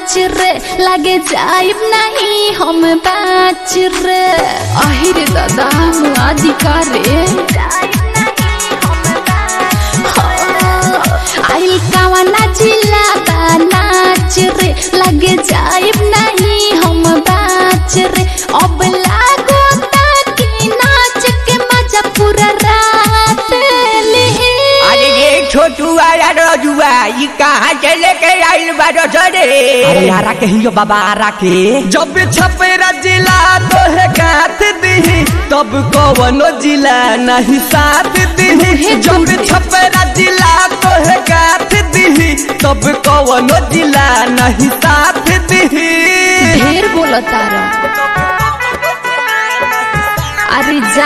नाच रे लगे जाइब नहीं हम बाच रे अहिरे दादा मुआदी का रे आइल कावा नाचिला बा नाच रे लगे जाइब नहीं हम बाच रे अब लागो ताकि नाच के मजा पूरा रात ले अरे ये छोटू वाला रजुआ ये कहाँ से लेके आइल बारो सरे अरे आरा के हियो बाबा आरा के जब छपेरा जिला तो है गाथ दी तब कवनो जिला नहीं साथ दी जब छपेरा जिला तो है गाथ दी तब कवनो जिला नहीं साथ दी ढेर बोलता रह अरे जा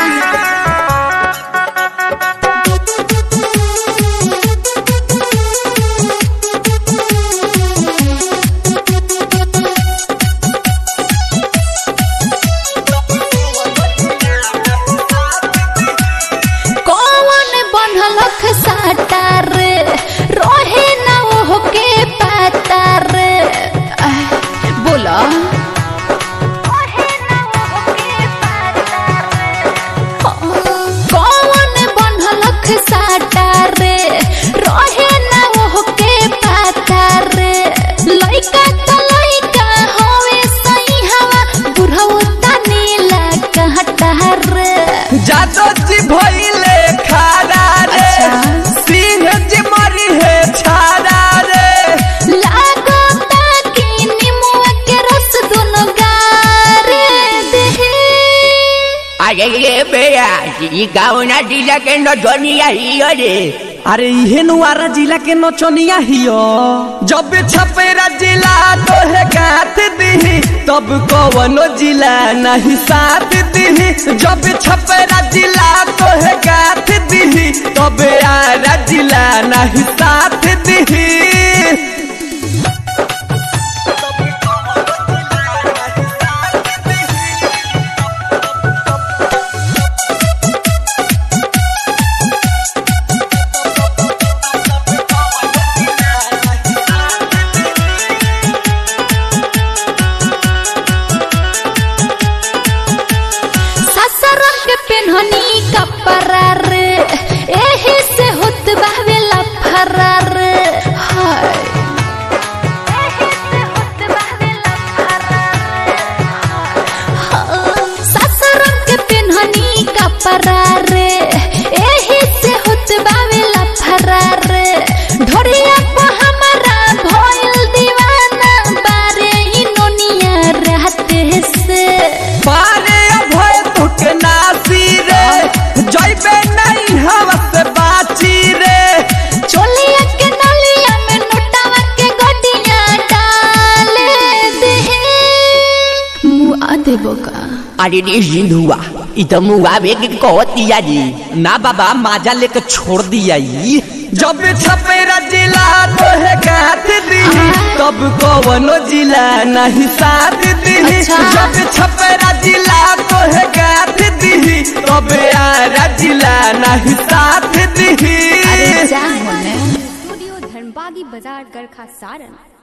कौन बनल साटा रे रोहे न ओह के पाता रे आह, बोला कौन बनल साटा रे रोहे न ओह के पाता रे लइका त लइका होवे सही हवा बुढ़ऊ तनीला कहता रे जादो जी भइले खारा रे अच्छा। सिंह जी मरी है छारा रे लागो ताकि निमुआ के रस दोनों गारे देहे अरे ये बेया ये गाँव ना जिला के नचनिया ही रे अरे इहे नुआरा जिला के नचनिया हियो जब छपेरा जिला तो है गाथ दी तब कवनो जिला नहीं साथ दी जब छपेरा जिला तो है गाथ दी तब आरा जिला नहीं साथ दी ससुरन के पेन्हनी कपड़ा रे एही से होत बावे लफरा रे हाय हाँ, ससुरन के पेन्हनी कपड़ा रे एही से होत बावे लफरा रे ढोरिया को हमारा भइल दीवाना बारे ही नोनिया रहते से पारे अभय तुक नासी रे जैबे नहीं हवा से बाची रे चोलिया के नलिया में नोटावा के गोटिया डाले दे मुआ देबो का अरे रे सिंधुआ ई तो मुआवे के कहतिया जी ना बाबा माजा लेके छोड़ दिया ई जब छपेरा जिला तो है गाथ दी तब कवनो जिला नहीं साथ दी अच्छा। जब छपेरा जिला तो है गाथ दी तब आरा जिला नहीं साथ दी अरे जा होने स्टूडियो धर्मबागी बाजार गरखा सारण